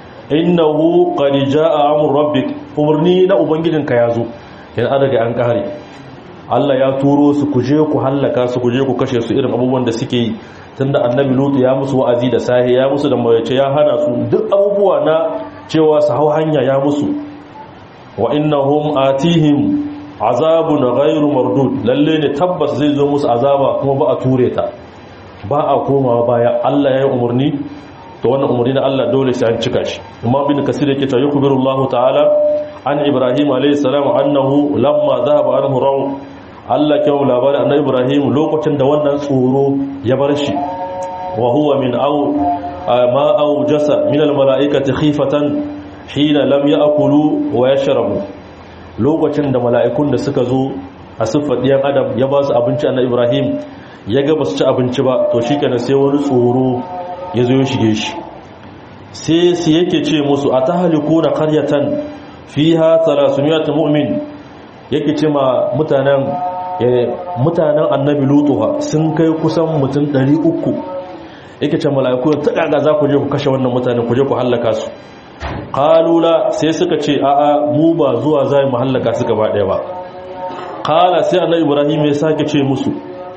innahu qad jaa amru rabbik umarni na ubangijinka yazo kenan an daga an kare Allah ya turo su kuje ku hallaka su kuje ku kashe su irin abubuwan da suke yi tunda annabi lutu ya musu wa'azi da sahi ya musu da mawace ya hana su duk abubuwa na cewa su hau hanya ya musu wa innahum atihim azabun ghairu mardud lalle ne tabbas zai zo musu azaba kuma ba a ture ta ba a komawa baya Allah ya yi umarni to wannan umarni na Allah dole sai an cika shi imam bin kasir yake cewa yakubirullahu ta'ala an ibrahim alayhi salam annahu lamma dhahaba anhu raw Allah ke labarin annabi ibrahim lokacin da wannan tsoro ya bar shi wa huwa min aw ma awjasa min al mala'ikati khifatan hina lam ya'kulu wa yashrabu lokacin da mala'ikun da suka zo a siffar ɗiyan adam ya ba su abinci na ibrahim ya ga ba su ci abinci ba to shi kenan sai wani tsoro ya zo ya shige shi sai su yake ce musu a ta haliku na karyatan fi ha talasumiyat mu'min yake ce ma mutanen mutanen annabi lutuwa sun kai kusan mutum 300 yake ce mala'iku ta kaga za ku je ku kashe wannan mutanen ku je ku hallaka su kalula sai suka ce a'a mu ba zuwa zai mu hallaka su gaba ɗaya ba kala sai annabi ibrahim ya sake ce musu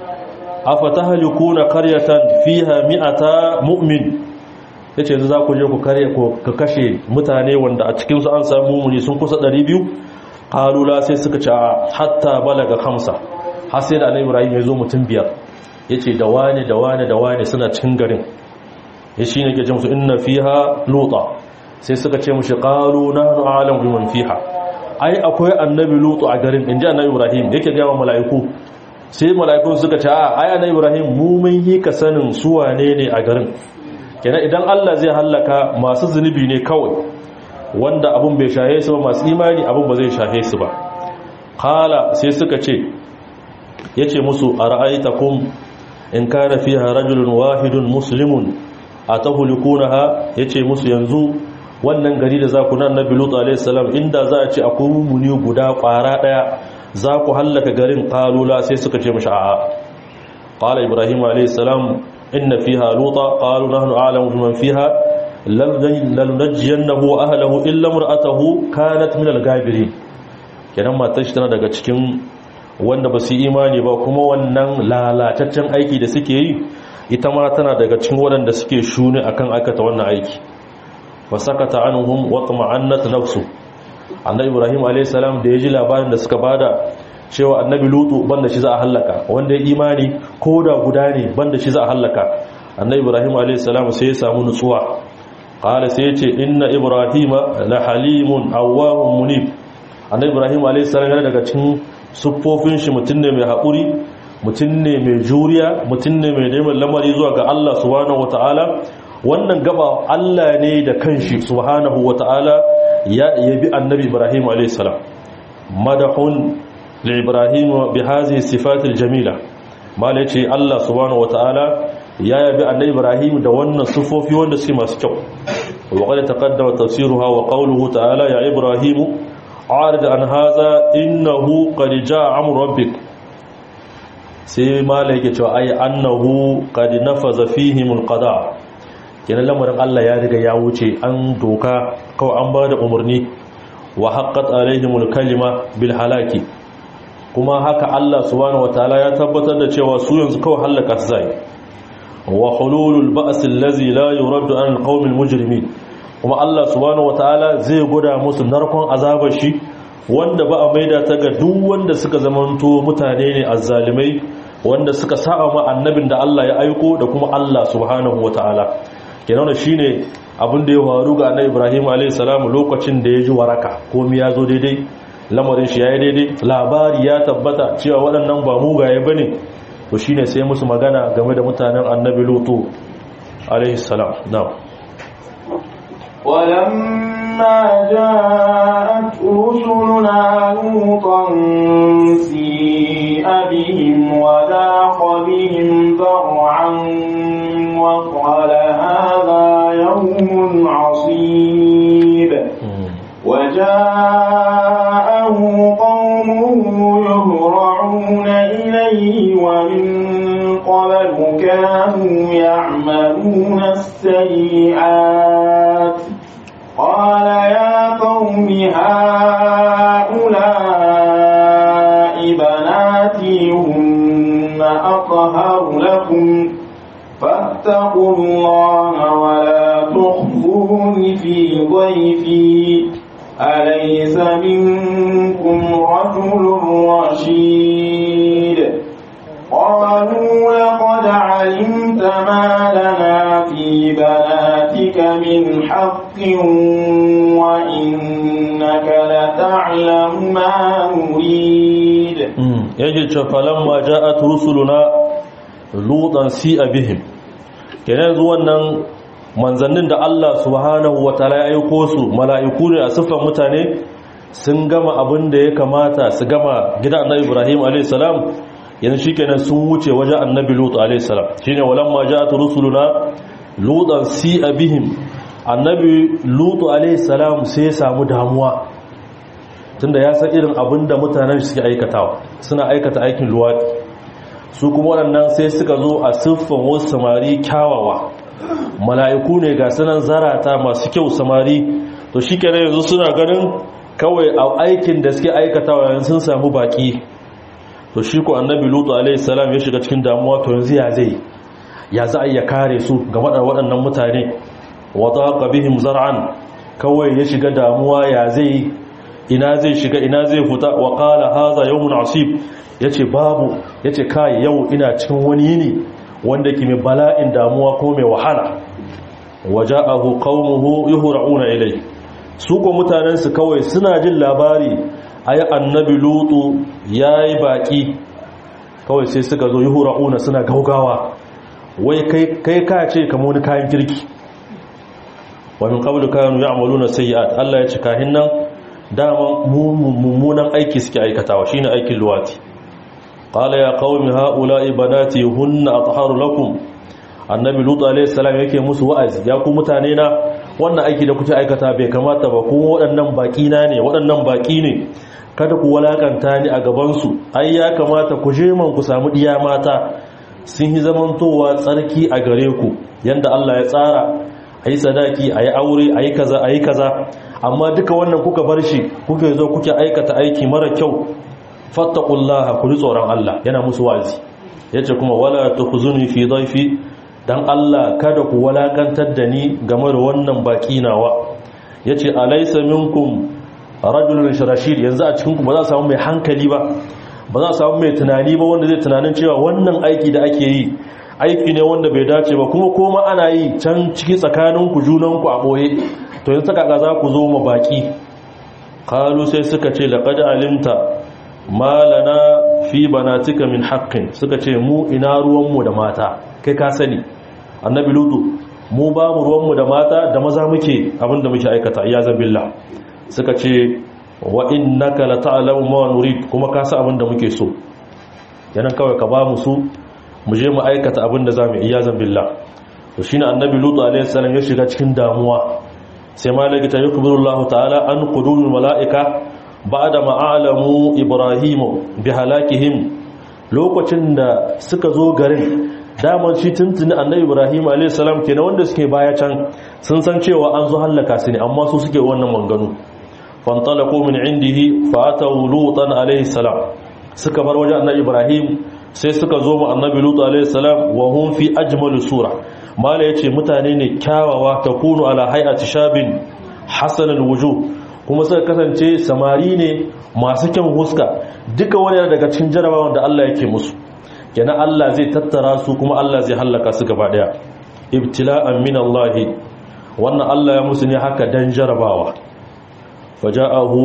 afatahlikuna qaryatan fiha mi'ata mu'min yace yanzu za ku je ku kare ku ka kashe mutane wanda a cikin su an samu mumuni sun kusa 200 kalula sai suka ce hatta balaga khamsa har sai da annabi ibrahim ya zo mutum biyar yace da wane da wane da wane suna cikin garin ya shine ke ce musu inna fiha luta sai suka ce mushi qalu nahnu a'lamu biman fiha ai akwai annabi lutu a garin inji annabi ibrahim yake ga mala'iku sai mala'ikun suka ce a ai annabi ibrahim mu mun yi ka sanin su wane ne a garin kenan idan Allah zai hallaka masu zunubi ne kawai wanda abun bai shahe su ba masu imani abun ba zai shahe su ba qala sai suka ce yace musu ara'aytakum in kana fiha rajulun wahidun muslimun atahulikunaha yace musu yanzu wannan gari da za ku nan nabi lut alayhi salam inda za a ce akwai mumuni guda kwara daya za ku hallaka garin qalula sai suka ce mishi a'a qala ibrahim alayhi salam inna fiha luta qalu nahnu a'lamu biman fiha lalunajjiyannahu wa ahlihi illa imra'atuhu kanat min al-ghabirin kenan matar shi tana daga cikin wanda ba su imani ba kuma wannan lalataccen aiki da suke yi ita ma tana daga cikin waɗanda suke shuni akan aikata wannan aiki fasakata anhum wa tama'annat nafsu annabi ibrahim alayhis salam da yaji labarin da suka bada cewa annabi lutu banda shi za a halaka wanda ya imani koda guda ne banda shi za a halaka annabi ibrahim alayhis salam sai ya samu nutsuwa qala sai ya ce inna ibrahima la halimun awwahun munib annabi ibrahim alayhis salam yana daga cikin siffofin shi mutum ne mai haƙuri mutum ne mai juriya mutum ne mai neman lamari zuwa ga Allah subhanahu wata'ala wannan gaba Allah ne da kanshi subhanahu wata'ala ya yabi annabi Ibrahim alayhis salam madahun li Ibrahim bi hadhihi sifatil jamila mala yace Allah subhanahu wata'ala ya yabi annabi Ibrahim da wannan sifofi wanda suke masu kyau wa qad taqaddama tafsiruha wa qawluhu ta'ala ya Ibrahim a'rid an hadha innahu qad jaa amru rabbik sai mala yake cewa ai annahu qad nafaza fihim alqada kenan lamarin Allah ya riga ya wuce an doka kawai an bada umarni wa haqqat alaihim alkalima bil halaki kuma haka Allah subhanahu wataala ya tabbatar da cewa su yanzu kawai halaka su zai wa hululul ba's allazi la yuraddu an alqawmil mujrimin kuma Allah subhanahu wataala zai goda musu narkon azabar shi wanda ba a maida ta ga duk wanda suka zamanto mutane ne azzalimai wanda suka sa'a ma annabin da Allah ya aiko da kuma Allah subhanahu wata'ala kenan shine abin da ya faru ga annabi Ibrahim alayhi salam lokacin da ya ji waraka komai ya zo daidai lamarin shi yayi daidai labari ya tabbata cewa waɗannan ba mugaye bane to shine sai musu magana game da mutanen annabi Lutu alayhi salam na'am ولما جاءت رسلنا لوطا سيء بهم وذاق بهم ذرعا وقال هذا يوم عصيب وجاءه قومه كانوا يعملون السيئات قال يا قوم هؤلاء بناتي هن أطهر لكم فاتقوا الله ولا تخفون في ضيفي أليس منكم رجل رشيد قالوا لقد علمت ما لنا في بناتك من حق وإنك لتعلم ما نريد yake ce falamma ja'at rusuluna lutan si'a bihim kenan yanzu wannan manzannin da Allah subhanahu wataala ya aiko su mala'iku ne a siffar mutane sun gama abin da ya kamata su gama gidan annabi Ibrahim alayhis salam yanzu shikenan sun wuce wajen annabi Lut alayhis salam shine walamma ja'at rusuluna lutan si'a bihim annabi Lut alayhis salam sai ya samu damuwa tunda ya san irin abin da mutanen suke aikatawa suna aikata aikin luwaɗi su kuma waɗannan sai suka zo a siffan wasu samari kyawawa mala'iku ne ga sanan zarata masu kyau samari to shi kenan yanzu suna ganin kawai a aikin da suke aikatawa yanzu sun samu baki to shi ku annabi lutu alaihi salam ya shiga cikin damuwa to yanzu ya zai ya za a iya kare su ga waɗannan mutane wa daqa bihim zar'an kawai ya shiga damuwa ya zai ina zai shiga ina zai fita wa qala hadha yawmun asib yace babu yace kai yau ina cikin wani yini wanda ke mai bala'in damuwa ko mai wahala waja'ahu qaumuhu yuhra'una ilay su ko mutanen su kawai suna jin labari ayi annabi lutu yayi baki kawai sai suka zo yuhra'una suna gaugawa wai kai kai ka ce kamar wani kayan kirki wa min qablu kanu ya'maluna sayyi'at Allah ya ce kahin nan dama mummunan aiki suke aikatawa shine aikin luwati qala ya qaumi haula'i banati hunna atharu lakum annabi lut alayhi salam yake musu wa'azi ya ku mutane na wannan aiki da kuke aikata bai kamata ba kuma waɗannan baki na ne waɗannan baki ne kada ku walakanta ni a gaban su ai ya kamata ku je man ku samu diya mata sun yi zamantowa tsarki a gare ku yanda Allah ya tsara ayi sadaki ayi aure ayi kaza ayi kaza amma duka wannan kuka bar shi kuka zo kuke aikata aiki mara kyau fattaqullaha ku ji tsoron Allah yana musu wazi yace kuma wala tukhzuni fi dhayfi dan Allah kada ku walakantar da ni game da wannan baki nawa yace alaysa minkum rajulun rashid yanzu a cikin ku ba za a samu mai hankali ba ba za a samu mai tunani ba wanda zai tunanin cewa wannan aiki da ake yi aiki ne wanda bai dace ba kuma koma ana yi can ciki tsakaninku junanku a boye to yin saka za ku zo ma baki kalu sai suka ce laqad alimta malana fi banatika min haqqin suka ce mu ina ruwanmu da mata kai ka sani annabi lutu mu ba mu ruwanmu da mata da maza muke abinda muke aikata iyazan billah suka ce wa innaka la ta'lamu ma nurid kuma ka san abinda muke so yanan kawai ka ba mu su mu je mu aikata abinda zamu iyazan billah to shine annabi lutu alaihi salam ya shiga cikin damuwa sai malaki ta yukbiru Allah ta'ala an qudumul malaika ba'da ma'alamu ibrahimu bi halakihim lokacin da suka zo garin daman shi tuntuni annabi ibrahim alayhi salam kenan wanda suke baya can sun san cewa an zo hallaka su ne amma su suke wannan manganu fantalaqu min indihi fa ataw lutan alayhi salam suka bar wajen annabi ibrahim sai suka zo mu annabi lut alayhi salam wa hum fi ajmal sura mala yace mutane ne kyawawa takunu ala hay'ati shabin hasan alwujuh kuma suka kasance samari ne masu kyan huska duka wani daga cikin jarabawan da Allah yake musu kenan Allah zai tattara su kuma Allah zai hallaka su gaba daya ibtila'an min Allah wannan Allah ya musu ne haka dan jarabawa faja'ahu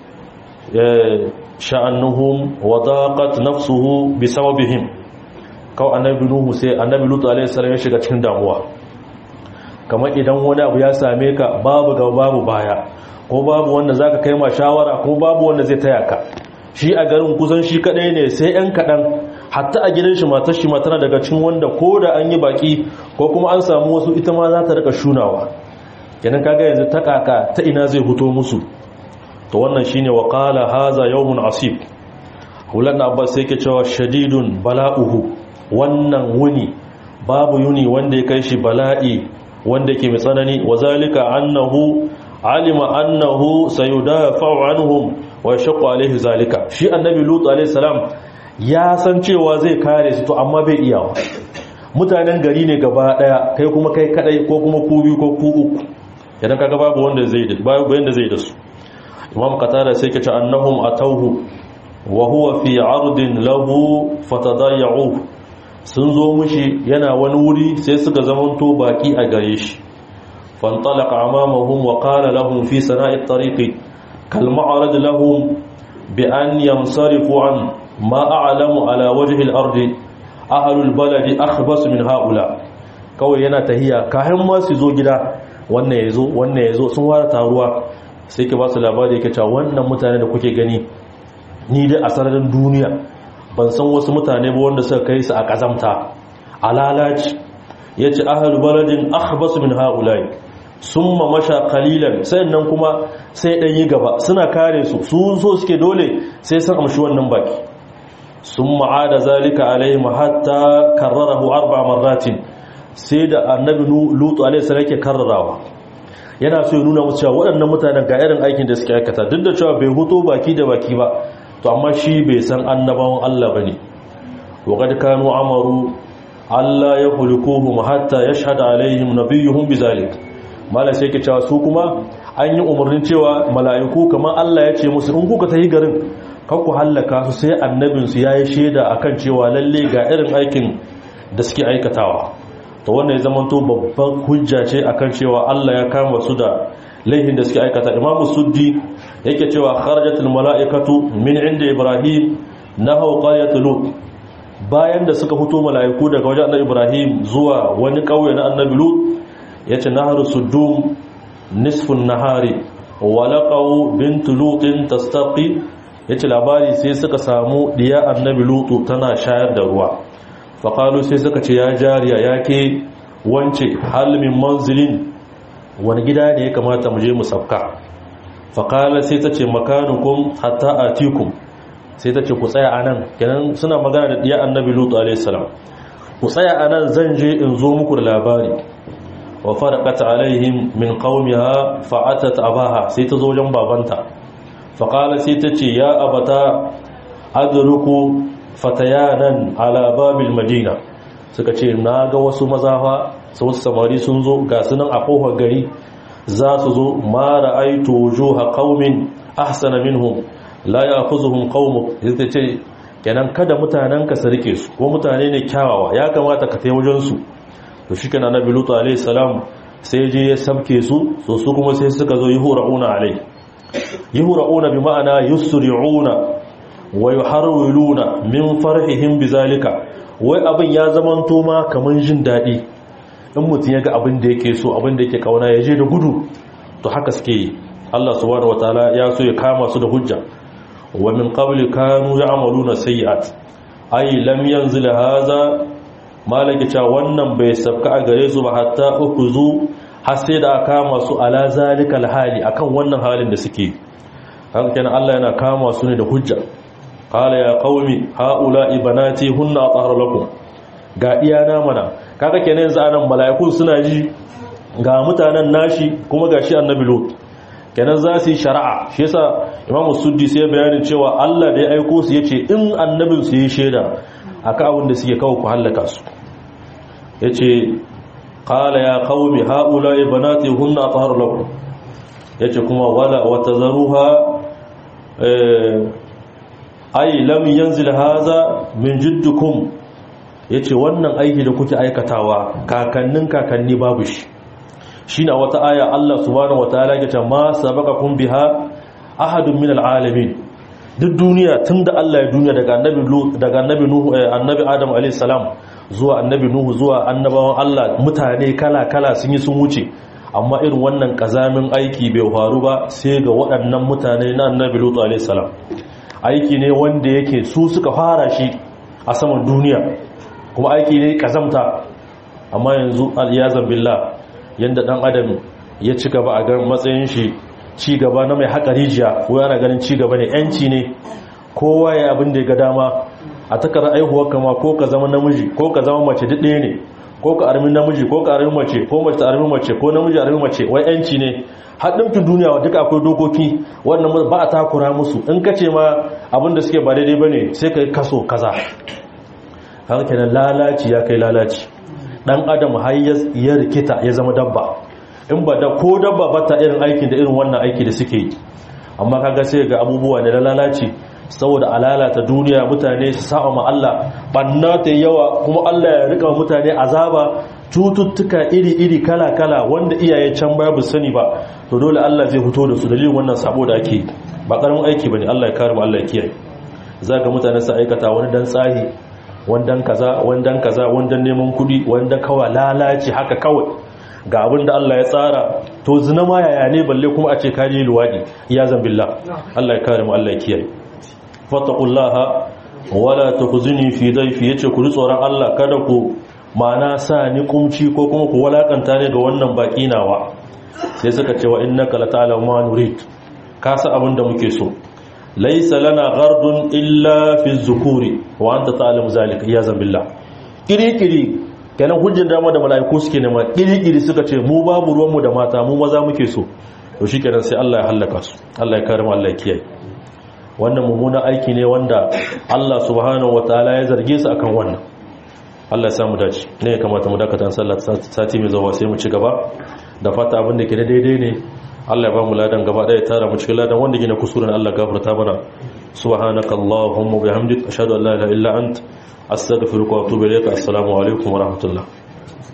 sha'annuhum wa daqat nafsuhu bisababihim kaw annabi nuhu sai annabi lutu alaihi salam ya shiga cikin damuwa kamar idan wani abu ya same ka babu gaba babu baya ko babu wanda zaka kai ma shawara ko babu wanda zai taya ka shi a garin kusan shi kadai ne sai yan kadan hatta a gidan shi matar shi matana daga cikin wanda ko da an yi baki ko kuma an samu wasu ita ma za ta rika shunawa kenan kaga yanzu ta kaka ta ina zai fito musu to wannan shine wa qala haza yawmun asib hulan abbas sai ke cewa shadidun bala'uhu wannan wuni babu yuni wanda ya kai shi bala'i wanda ke mai tsanani wa zalika annahu alima annahu sayudafa'u anhum wa yashqu alaihi zalika shi annabi lut alaihi salam ya san cewa zai kare su to amma bai iyawa mutanen gari ne gaba daya kai kuma kai kadai ko kuma ku biyu ko ku uku idan kaga babu wanda zai da babu yanda zai da su imam qatada sai kace annahum atawhu wa huwa fi ardin lahu fatadayya'u sun zo mushi yana wani wuri sai suka zamanto baki a gare shi فانطلق أمامهم وقال لهم في سناء الطريق كالمعرض لهم بأن ينصرفوا عن ما أعلم على وجه الأرض أهل البلد أخبص من هؤلاء kawai yana tahiya kayan ma su zo gida wannan ya zo wannan ya zo sun wara taruwa sai ke ba su labari yake cewa wannan mutane da kuke gani ni dai a sararin duniya ban san wasu mutane ba wanda suka kai su a kazamta a lalaci ya ce ahalu baladin akhbasu min haulai sun masha kalilan sannan kuma sai ɗan yi gaba suna kare su su so suke dole sai sun amshi wannan baki sun ma'ada zalika alaihim hatta karrarahu arba marratin sai da annabi lutu alaihi salam yake karrarawa yana so ya nuna musu cewa waɗannan mutanen ga irin aikin da suke aikata duk da cewa bai huto baki da baki ba to amma shi bai san annabawan Allah bane wa qad kanu amaru Allah ya hulikuhum hatta yashhadu alaihim nabiyuhum bizalik malai sai ke cewa su kuma an yi umarnin cewa mala'iku kamar Allah ya ce musu in kuka tafi garin kan ku hallaka su sai annabin su yayi sheda akan cewa lalle ga irin aikin da suke aikatawa to wannan ya zamanto babban hujja ce akan cewa Allah ya kama su da laihin da suke aikata Imam Suddi yake cewa kharajatul mala'ikatu min inda Ibrahim nahaw qaryatul lut bayan da suka fito mala'iku daga wajen annabi Ibrahim zuwa wani kauye na annabi Lut yace naharu sudum nisfun nahari wa laqaw bint lutin tastaqi yace labari sai suka samu diya annabi Lut tana shayar da ruwa fa qalu sai suka ce ya jariya yake wance hal min manzilin wani gida ne ya kamata mu je mu sabka fa qala sai ta ce makanukum hatta atikum sai ta ce ku tsaya a nan kenan suna magana da ɗiya annabi lutu alaihissalam ku tsaya a nan zan je in zo muku da labari wa faraqat alaihim min qaumiha fa'atat abaha sai ta zo wajen babanta fa qala sai ta ce ya abata adruku fatayanan ala babil madina suka ce na ga wasu mazafa su wasu samari sun zo ga sunan a kofar gari za su zo ma ra'aitu wujuha qaumin ahsana minhum la ya kuzuhun qaumuk yace ce kenan kada mutanen ka sarke su ko mutane ne kyawawa ya kamata ka tai wajen su to shikenan annabi lutu alayhi salam sai je ya sabke su so su kuma sai suka zo yuhrauna alai yuhrauna bi ma'ana yusri'una wa yuharwiluna min farhihim bizalika wai abin ya zamanto ma kaman jin dadi in mutun yaga abin da yake so abin da yake kauna ya je da gudu to haka suke yi Allah subhanahu wataala ya so ya kama su da hujja ومن قبل كانوا يعملون سيئات اي لم ينزل هذا malaka cewa wannan bai sabka a gare su ba hatta ukuzu har sai da aka kama su ala zalikal hali akan wannan halin da suke haka kenan Allah yana kama su ne da hujja qala ya qaumi haula ibanati hunna atahharu lakum ga iyana mana kaga kenan yanzu anan mala'ikun suna ji ga mutanen nashi kuma gashi annabi lut kenan za su yi shari'a shi yasa imam suddi sai bayanin cewa Allah da ya aiko su yace in annabin su yi shaida akan abin da suke kawo ku halaka su yace qala ya qaumi haula banati hunna tahar lakum yace kuma wala watazaruha ay lam yanzil hadha min jiddukum yace wannan aiki da kuke aikatawa kakannin kakanni babu shi shi na wata aya Allah subhanahu wa ta'ala ya ce ma sabaqakum biha ahadun min alalamin duk duniya tunda Allah ya duniya daga annabi daga annabi nuhu annabi adam alayhi salam zuwa annabi nuhu zuwa annabawan Allah mutane kala kala sun yi sun wuce amma irin wannan kazamin aiki bai faru ba sai ga waɗannan mutane na annabi lutu alayhi salam aiki ne wanda yake su suka fara shi a saman duniya kuma aiki ne kazamta amma yanzu al-yazan billah yadda dan adam ya ci gaba a garin matsayin shi ci gaba na mai haƙa rijiya ko yana ganin ci gaba ne yanci ne kowa ya abin da ya ga dama a takar aihuwar kama ko ka zama namiji ko ka zama mace duk ɗaya ne ko ka armi namiji ko ka armi mace ko mace ta armi mace ko namiji armi mace wai yanci ne haɗin duniya duka akwai dokoki wannan ba a takura musu in ka ce ma abin da suke ba daidai ba ne sai ka yi kaso kaza haka kenan lalaci ya kai lalaci dan adam har ya rikita ya zama dabba in ba da ko dabba ba ta irin aikin da irin wannan aiki da suke yi amma kaga sai ga abubuwa da lalaci saboda alalata duniya mutane su sa'a ma Allah banna ta yawa kuma Allah ya rika mutane azaba cututtuka iri-iri kala-kala wanda iyaye can baya bu sani ba to dole Allah zai fito da su dalilin wannan sabo da ake ba karamin aiki bane Allah ya kare mu Allah ya kiyaye zaka mutane su aikata wani dan tsahi wandan kaza wandan kaza wandan neman kudi wanda kawai lalaci haka kawai ga abin da Allah ya tsara to zina ma yaya ne balle kuma a ce kaji luwadi ya zambillah Allah ya kare mu Allah ya kiyaye fattaqullaha wala tukhzini fi dayfi yace ku tsoron Allah kada ku mana sa ni kumci ko kuma ku walakanta ne ga wannan baki nawa sai suka ce wa innaka lata'lamu ma nurid ka sa abin da muke so laysa lana ghardun illa fi zukuri wa anta ta'lamu zalika ya zambillah kiri-kiri kenan hujjar dama da mala'iku suke nema kiri-kiri suka ce mu babu ruwanmu da mata mu maza muke so to shi kenan sai Allah ya hallaka su Allah ya kare mu Allah ya kiyaye wannan mummunan aiki ne wanda Allah subhanahu wataala ya zarge su akan wannan Allah ya samu dace ne ya kamata mu dakata sallar sati mai zuwa sai mu ci gaba da fata abin da ke da daidai ne Allah ya ba mu ladan gaba daya tara mu cikin ladan wanda gina kusurin Allah gafarta mana subhanakallahumma bihamdika ashhadu an la ilaha illa anta astaghfiruka wa atubu ilayka assalamu alaikum wa rahmatullah